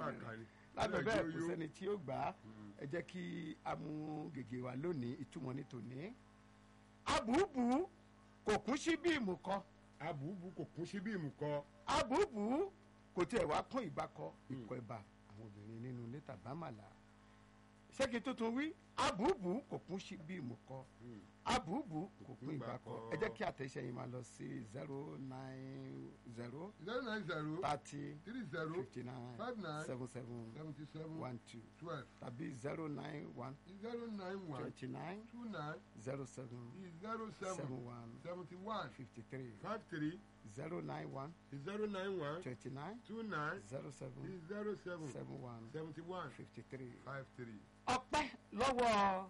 àkàrí. lábẹ́ bẹ́ẹ̀ kò Yóyó. sẹ́ni tí ó gbà á ẹ jẹ́ kí a mú gègé wa lónìí ìtumọ̀ ní tòní. abùbù kò kún sí bí ìmùkọ abùbù kò kún sí bí ìmùkọ. abùbù kò tiẹ̀ wá kún ìbákọ ikọ̀ ẹ̀bà àwọn obìnrin nínú ilé tàbámàlà ṣé kí n tuntun wí abùbù kò kún sí bí ìmùkọ abùbù kò kún ìbákọ ẹ jẹ́ kí àtẹ̀ṣe yìí máa lọ sí zero nine zero zero nine zero thirty three zero fifty nine five nine seven seven seventy seven one two twelve tàbí zero nine one zero nine one twenty nine two nine zero seven zero seven seven one seventy one fifty three five three zero nine one zero nine one twenty nine two nine zero seven zero seven seven one seventy one fifty three. five three. ọpẹ́ lọ́wọ́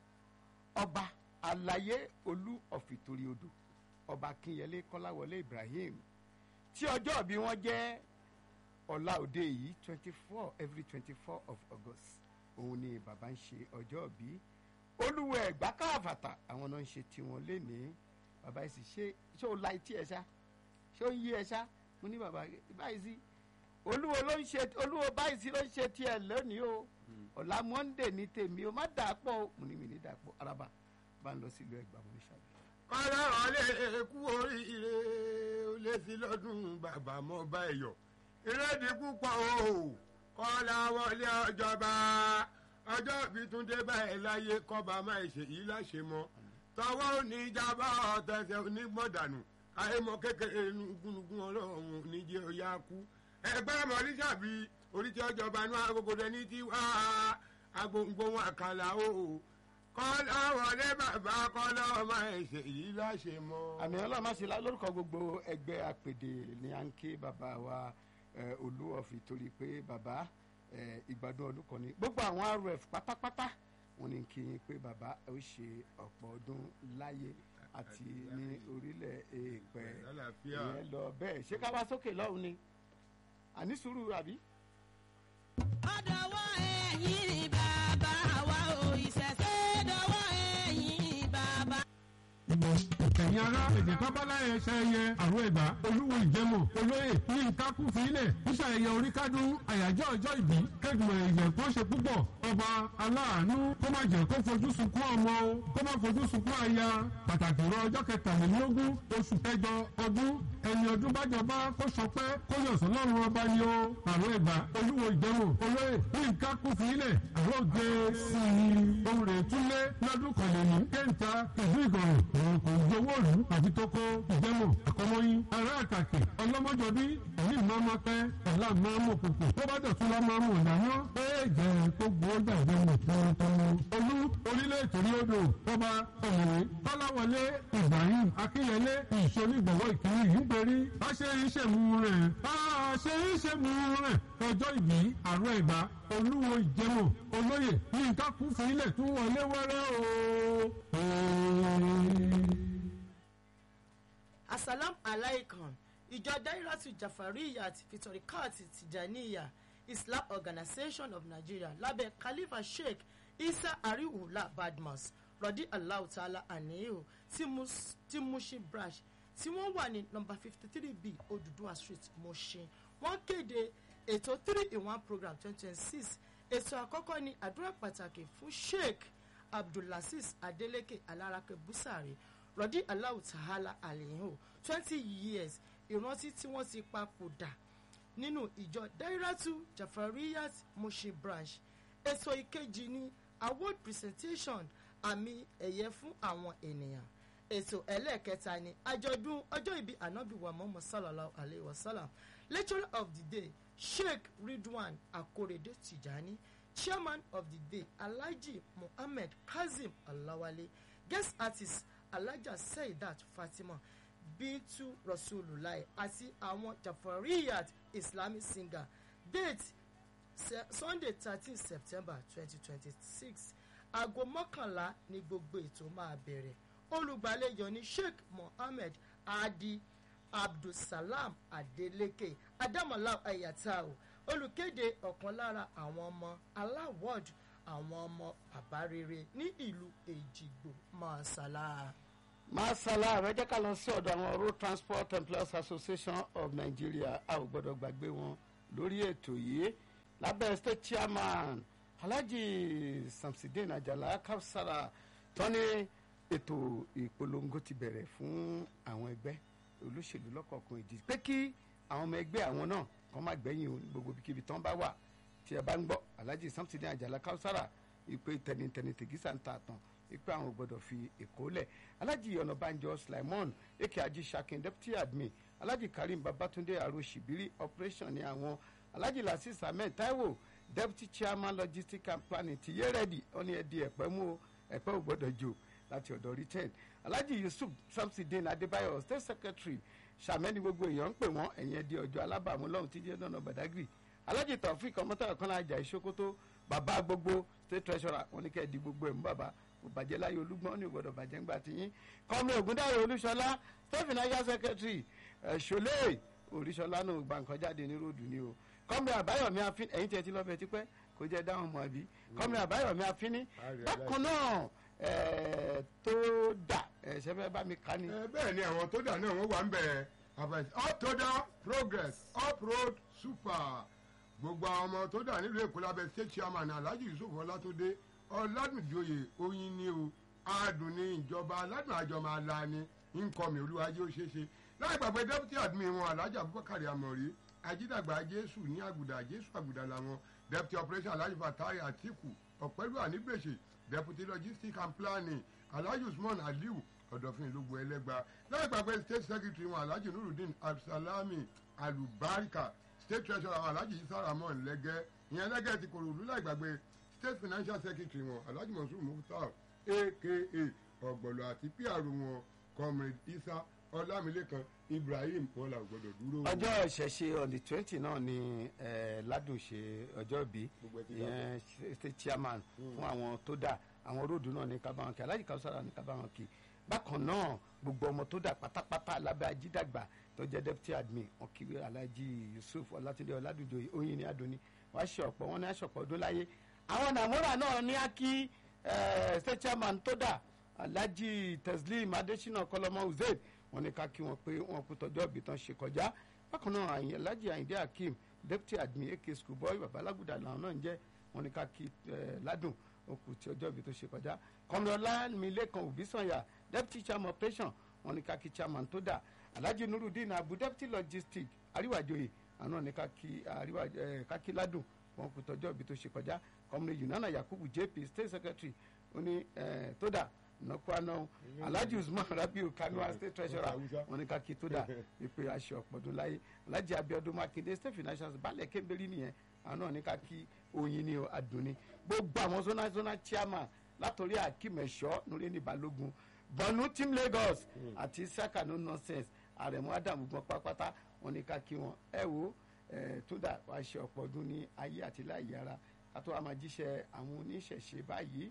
ọba àlàyé olú ọ̀fìtorí odò ọba akínyẹlé kọ́láwọlé ibrahim tí ọjọ́ bí wọ́n jẹ́ ọ̀la òde yìí twenty four every twenty four of august òun ni bàbá ń ṣe ọjọ́ bí olúwo ẹ̀gbá káàfàtà àwọn náà ń ṣe tiwọn lénìí bàbá yìí sì ṣe ṣé o la etí ẹ ṣá ṣé o ń yí ẹ ṣá mo ní bàbá báyìí sí olúwo ló ń ṣe olúwo báyìí sí ló ń ṣe tiẹ̀ lónìí o ọ̀la monday ní tèmi o má dà á pọ̀ o mo ní mi ní dà á pọ̀ araba bá ń lọ sílùú ẹ̀gbá mo ní ṣàbí. ọlọ́run lè kú oríire ó lé sí lọ́dún bàbá mọ́ bá ẹ yọ ìrèdí púpọ̀ o kọ́lá wọlé ọjọba ọjọ́ bí túndé báyìí láyé kọ́ba máa ṣe yìí láṣẹ mọ́ tọwọ́ oníjàmbá ọ̀tẹ̀sẹ̀ onígbọ̀dànù àìmọ̀ kékeré gúnugún ọlọ́run níjẹ́ ọ̀yá kú ẹgbẹ́ mọ̀lísàbí oríṣi ọjọba inú agogodẹ ní tiwa agbóngbó àkàlà o kọ́lá wọlé bàbá kọ́lá ọmọ ẹ̀ṣẹ̀ yìí láṣẹ mọ́. àmì ọlọ́run má ṣe lá- lórúkọ gbogbo ẹgbẹ́ àpèdè ní à ń ké bàbá wa eh, olú ọ̀fì torí pé bàbá eh, ìgbádùn ọdún kan ní gbogbo àwọn rf pátápátá wọn ní kí n pé bàbá ó ṣe ọ̀pọ̀ ọdún láyé àti ní orílẹ̀ èèpẹ̀ Àlàáfíà. ìyẹn lọ bẹ́ẹ̀ ṣé ká wá sókè lọ́hùn ni àní sùúrù àbí. ọ̀dọ̀wọ́ ẹ̀yìn bàbá wa ò ìṣẹ̀ṣẹ̀ dọ̀wọ́ ẹ̀yìn bàbá. ẹ̀yin ará èdè tọ́báláyé ṣayẹyẹ àrùn ẹ̀gbá olúwo ìjẹ́mọ̀ olóyè ní ìkákú fílẹ̀ níṣàyẹyẹ oríkádún àyájọ́ ọjọ́ ìbí kẹ́gbọ̀n ẹ̀yẹ̀ kó ṣe púpọ̀ ọba aláàánú kó má jẹ́ kó fojú sunkún ọmọ o kó má fojú sunkún aya pàtàkì rọ ọjọ́ kẹtàlélógún oṣù kẹjọ ọdún ẹni ọdún bájọba kó sọpẹ́ kó yọ̀sán lọ́rùn ọba ni o àrùn ẹ̀gbá olúwo ìjẹ́mọ̀ olóyè ní ìkákú fílẹ̀ àrùn òde sí i ohun rẹ̀ túnlé lọ́dún kọ̀lẹ́nì kéńtà ìlú ìgọ̀rùn òun kò gbowó òlù àti tókó ìjẹ́mọ̀ àkọ́mọ́yìn ará àtàkì ọlọ́mọjọbí ẹ̀mí máa ma pẹ́ ọ̀la máa mọ̀ kòkò tó bá dọ̀tún lọ́ máa mọ̀ ìdáná pé jẹ́ kó gbowó jàdé mọ̀ tọ́tọ́mọ. olú orílẹ̀ ètòrí odò tọ́ba ọ̀mọ̀wé tọ́láwọlé ibrahim akínyẹlé ìṣonígbọ̀wọ́ ìkíní yìí ń perí bá ṣe ń ṣèmú rẹ̀ bá ṣe ń ṣèmú rẹ̀ ọjọ́ ìbí àrùn ẹ̀gbá olúwo ìjẹ́mọ̀ olóyè ní nǹkan kún fún ilẹ̀ tún wọlé wẹ́rẹ́ o. asalam alaikum ìjọ dairatu jafariya ti fitorikat tijaniya islam organization of nigeria lábẹ́ khalifa sheikh isa ariwula badmus rọ̀dí allahu ta'ala aniyu ti Mus- ti mushin branch tí wọ́n wà ní nọmba fifty three b oduduwa street mushin wọ́n kéde ètò three in one program twenty twenty six ètò àkọ́kọ́ ní àdúrà pàtàkì fún sheikh abdulaziz adeleke alarake busari rọ̀dí aláwù tàhálà àlèyìn twenty years ìrántí tí wọ́n ti papòdà nínú ìjọ dairatu jafariyat moshi branch ètò ìkejì ní award presentation àmì ẹ̀yẹ fún àwọn ènìyàn ètò ẹlẹ́ẹ̀kẹta ni àjọ̀dún ọjọ́ ìbí anabi wa muhammad sallallahu alayhi wa sallam lecturer of the day sheikh ridwan akorede tijani chairman of the day alhaji muhammed kazeem alawale guest artist alhaja seidat fatima bintu rasulullah àti àwọn jafariyat islamic singer date Se- sunday thirteen september twenty twenty six aago mọ́kànlá ni gbogbo ètò máa bẹ̀rẹ̀ olùgbàlejò ní sheikh mohammed adi abdulsalam adeleke adamola ayatao olùkéde ọ̀kan lára àwọn ọmọ aláwọ̀d àwọn ọmọ bàbá rere ní ìlú èjìgbò masala. masala rẹ jẹ́ ká lọ sí ọ̀dọ̀ àwọn road transport employers association of nigeria a ò gbọ́dọ̀ gbàgbé wọn lórí ètò yìí lábẹ́ state chairman alhaji samsidin ajala kapsara tó ní ètò ìpolongo ti bẹ̀rẹ̀ fún àwọn ẹgbẹ́ olóṣèlú lọ́kọ̀ọ̀kan ìdí pé kí àwọn ọmọ ẹgbẹ́ àwọn náà kọ́ má gbẹ̀yìn o ní gbogbo ibikíbi tán bá wà tí ẹ bá ń gbọ́ alhaji samsidin ajala kapsara ìpè tẹnitẹni tègísà ń ta àtàn ìpè àwọn ò gbọdọ̀ fi èkó lẹ̀ alhaji ọ̀nàbànjọ slimon eke ají sakin deputy admin alhaji karim babatunde aro shibiri operation ní àwọn alhaji lasis ahmed taiwo deputy chairman logistics and planning ti yé rẹ́dì ó ní ẹdí ẹ̀pẹ́ mú o ẹ̀pẹ́ ò gbọdọ̀ jò láti ọ̀dọ̀ return alhaji yusuf samsidin adébáyọ̀ state secretary sàmẹ́ni gbogbo èèyàn ń pè wọ́n ẹ̀yìn ẹdí ọjọ́ alábàámu lọ́hùn tí jẹ́ dọ́nà badagry alhaji taofik ọmọtàrà kan lájà ìṣókótó bàbá gbogbo state treasurer wọn ní kẹ́ ẹ̀ di gbogbo ẹ̀ mú bàbá kò bàjẹ́ láyé olúgbọ́n ní ìgbọ́dọ̀ bàjẹ́ ńgbà tí yín kọ́mi ògúndáyé olúṣọlá state financial secretary ṣọlẹ́ oríṣọlá náà gba nǹkan jáde ní ròdù ni o kọ́mi àbáyọ̀mí afín ẹ̀yìn tí ẹ ti lọ́bẹ̀ tipẹ́ kò jẹ́ dáhùn mọ́ àbí kọ́mi àbáyọ̀mí afíní bákan náà tó dà ṣẹ́fẹ́ bá mi kà ní. ẹ bẹ́ẹ̀ ni àwọn tó dà náà wọ́n wà ń bẹ̀ àfẹsẹ̀ up to the progress up road super gbogbo àwọn ọmọ tó dà nílùú èkó lábẹ́ state chairman alhaji yusuf ọlátúndé ọládùnjoyè oyin ni o adùn ní ìjọba aládùn àjọ máa la ni nkọmi olúwajé ó ṣeé ṣe láì gbàgbé deputy admin wọn alhaji abubakar amori ajídàgbà jésù ní àgùdà jésù àgùdà làwọn deputy operation alhaji fatai atiku ọ̀pẹ́lú ànígbèsè deputy logistics and planning alhaji usman aliu ọ̀dọ̀fin ìlúgbò ẹlẹ́gba láì gbàgbé state secretary wọn alhaji nurudeen absalami alubarika state treasurer wọn alhaji isa ramon lẹ́gẹ́ ìyẹn lẹ́gẹ́ ti kòròdú láì gbàgbé state financial secretary wọn alhaji mansour mukhtar aka ọ̀gbọ̀lọ̀ àti pr wọn comrade isa ọlámilékan ibrahim wọn là gbọdọ̀ dúró. ọjọ́ ìṣẹ̀ṣe on the twenty náà ni eh, ládùn ṣe ọjọ́ ìbí Gbogbo ẹ ti ìyẹn state chairman fún àwọn tó dà àwọn róòdù náà ní kábàáwọn kí alájì káwùsára ní kábàáwọn kí bákan náà gbogbo ọmọ tó dà pátápátá lábẹ́ ajídàgbà tó jẹ́ deputy admin wọn kí alájì yusuf ọlátúndé ọládùjọ oyin ní adoni wàá ṣe ọ̀pọ̀ wọn ní aṣọ̀pọ̀ ọdún láyé àwọn nàmúrà náà ní á kí eh, state chairman tó dà alhaji teslim adesina kọlọmọ uzaid wọn ní ká kí wọn pé wọn kú tọjọ́ ìbí tán ṣe kọjá bákan náà àyìn alhaji ayinde hakeem deputy admin ak schoolboy babalaguda làwọn náà ń jẹ́ wọn ní ká kí eh, ládùn okù tí ọjọ́ ìbí tó ṣe kọjá kọmọlá milekan òbísànyà deputy chairman operation wọn ní ká kí chairman tó dà alhaji nurudeen abu deputy logistics àríwájòyè àwọn náà ní ká kí àríwá eh, ká kí ládùn wọn kú tọjọ́ ìbí tó ṣe kọjá kọmọlá yunana yakubu jp state secretary ó ní eh, tó dà nọkwana alhaji usman rabiu kanua state treasurer Hausa. wọn ní ká kí tó dà ìpè aṣọ ọ̀pọ̀dún láyé alhaji abiodun makinde state financial balẹ̀ kébélì nìyẹn àwọn náà ní ká kí oyin ní adùnní gbogbo àwọn zona zona chairman látòrí akímẹ̀ṣọ́ nureni balógun bọ̀nú team lagos àti saka no nonsense àrẹ̀mú adamu gbọ́n pápátá wọn ní ká kí wọn ẹ wo ẹ tó dà wá ṣe ọ̀pọ̀ ọdún ní ayé àti láyé ara ká tó wá máa jíṣẹ́ àwọn oníṣẹ̀ṣe báyìí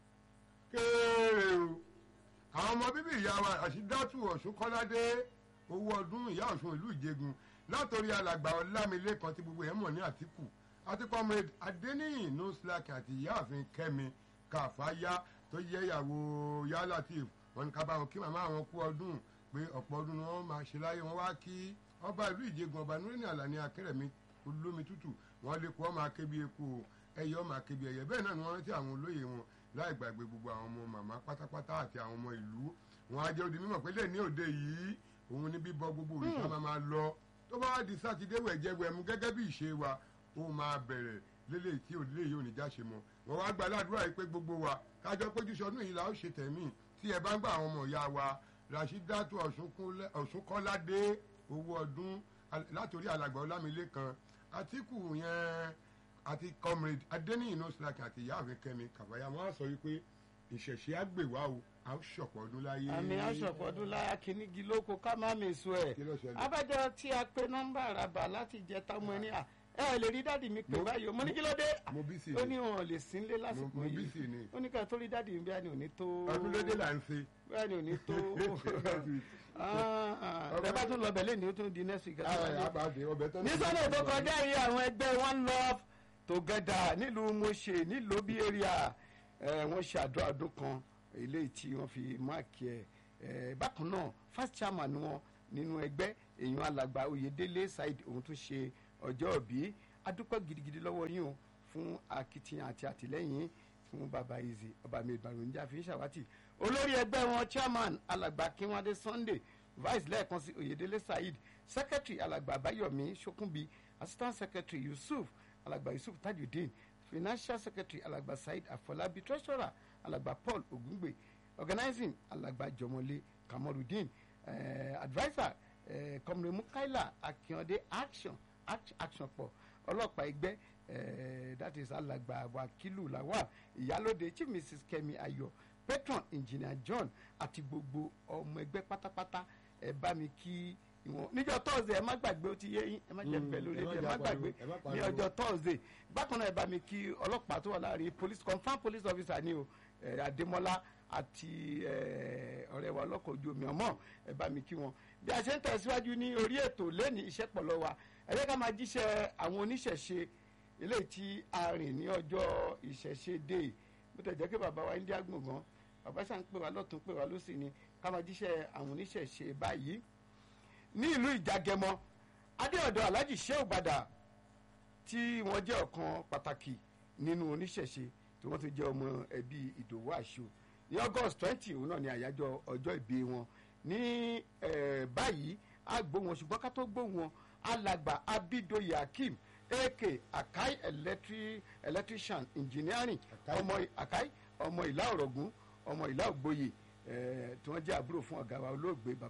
kéèrè o àwọn ọmọ bíbí ìyá wa àṣìdátù ọ̀ṣun kọ́ládé owó ọdún ìyá ọ̀ṣun ìlú ìjẹgun látòrí alàgbà ọlámilékan tí gbogbo ẹ̀ mọ̀ ní àtìkù àti comrade adeniyin nuslak àti ìyáàfin kẹmi kàfáyá tó yẹ ìyàwó yá latif wọn ní ká bá wọn kí màmá wọn kú ọdún pé ọ̀pọ̀ ọdún ni wọ́n máa ṣe láyé wọn wá kí ọba ìlú ìjẹgun ọba nureni alani akérèmí olómi tútù wọn lè kó ọmọ akébi eku ẹyẹ ọmọ akébi ẹyẹ bẹ́ẹ̀ náà ni wọ́n rántí àwọn olóyè wọn láì gbàgbé gbogbo àwọn ọmọ màmá pátápátá àti àwọn ọmọ ìlú wọn á jẹ́ odi mímọ̀ pé lè ní òde yìí òun ní bíbọ gbogbo òrìṣà máa máa lọ tó bá wá di sátidé wẹ̀jẹ̀wẹ̀mú gẹ́gẹ́ bí ìṣe wa ó máa bẹ̀rẹ̀ lélẹ̀ tí òdílé yìí ò ní jáṣe mọ́ wọn wá gba aládùúrà yìí pé gbogbo wa kájọ péjú sọdún yìí la ó ṣe tẹ̀mí tí ẹ bá ń gbà àwọn ọmọ ìyá wa rashidatu ọ̀ṣunkọ́ládé owó ọdún al- látòrí alàgbà ọlámilékan àtìkù yẹn àti comrade adeniyi nọ́ọ̀sìlákì àti ìyáàfin kẹmi kàfáyà wọn á sọ wípé ìṣẹ̀ṣẹ̀ àgbèwà o a ó ṣọ̀pọ̀ ọdún láyé. àmì aṣọ̀pọ̀ ọdún láyà kìnnìgì lóko ká má mi sùn ẹ̀ Kí ló ṣẹlẹ̀? abájọ tí a pe nọ́mbà àràbà láti jẹ táwọn ẹni à ẹ ẹ lè rí dáàdì mi pè Mo- báyìí o mo ní kí ló dé mo bí sí ó ni ní wọn ò lè sínlé mo lásìkò mo bí sí yìí ni ó ní ká tó rí dáàdì mi bí a ní òní tó ọdún lédè là ń ṣe. bí a ní òní tó ẹ bá tún lọ bẹ̀ lẹ́ni ó tún di next week. àbàdé ọbẹ̀ tán. ní sọ́nà tó kọjá yìí àwọn ẹgbẹ́ one love together nílùú moshe nílùú bí area ẹ, wọ́n ṣe àdó àdó kan eléyìí tí wọ́n fi máàkì ẹ̀ ẹ, bákan náà first chairman wọn nínú ẹgbẹ́ èèyàn alàgbà oyèdélé saheed òun tún ṣe ọjọ́ òbí adúpẹ́ gidigidi lọ́wọ́ yín o fún akitiyan àti àtìlẹ́yìn fún baba izi ọba mi ìbàrúnjà fi ń ṣàwátì olórí ẹgbẹ́ wọn chairman alàgbà kínwádé sunday vice lẹ́ẹ̀kan sí oyèdélé saheed secretary alàgbà àbáyọ̀mí ṣókùnbí assistant secretary yusuf alàgbà yusuf tajudeen financial secretary alàgbà saheed afọlábí treasurer alàgbà paul ogungbe organizing alàgbà jọmọlé kamorudeen eh, adviser eh, kọmọlé mukaila akínyọdé action act- action pọ̀ ọlọ́pàá ẹgbẹ́ eh, that is alàgbà wakilu lawal ìyálóde chief mrs kemi ayọ̀ patron engineer john àti gbogbo ọmọ ẹgbẹ́ pátápátá ẹ bá mi kí ìwọ̀n níjọ́ thursday ẹ má gbàgbé ó ti yé yín ẹ má jẹ́ Mm, bẹ́ẹ̀ lórí ẹ má ẹ jà má pariwo, gbàgbé ẹ má ní pariwo. ọjọ́ thursday bákan náà ẹ bá mi kí ọlọ́pàá tó wà láàrin police confam police officer ni o eh, adémọlá àti eh, ọ̀rẹ́ wa ọlọ́kọ̀ ojú omi ọmọ ẹ bá mi kí wọn bí a ṣe ń tẹ̀síwájú ní orí ètò lẹ́ni iṣẹ́ pọ̀ lọ́wọ́ wa ẹ jẹ́ ká máa jíṣẹ́ àwọn oníṣẹ̀ṣe eléyìí tí a rìn ní ọjọ́ ìṣẹ̀ṣe dé bó tẹ̀ jẹ́ pé bàbá wa india gbọ̀ngàn bàbá ṣà ń pè wá lọ́tún pè wá lọ́sì ni ká máa jíṣẹ́ àwọn oníṣẹ̀ṣe báyìí ní ìlú ìjàgẹmọ adéọ̀dọ̀ alhaji sheu gbadà tí wọ́n jẹ́ ọ̀kan pàtàkì nínú oníṣẹ̀ṣe tí wọ́n tún jẹ́ ọmọ ẹbí ìdòwú àṣọ ní august twenty òun náà ni àyájọ́ ọjọ́ ìbí wọn ní eh, báyìí a gbó wọn ṣùgbọ́n ká tó gbó wọn alàgbà abidoye akeem ak akai electric electrician engineering Akai. ọmọ akai ọmọ ìlà ọ̀rọ̀gún ọmọ ìlà ògbóyè eh, tí wọ́n jẹ́ àbúrò fún ọ̀gá wa olóògbé bàbá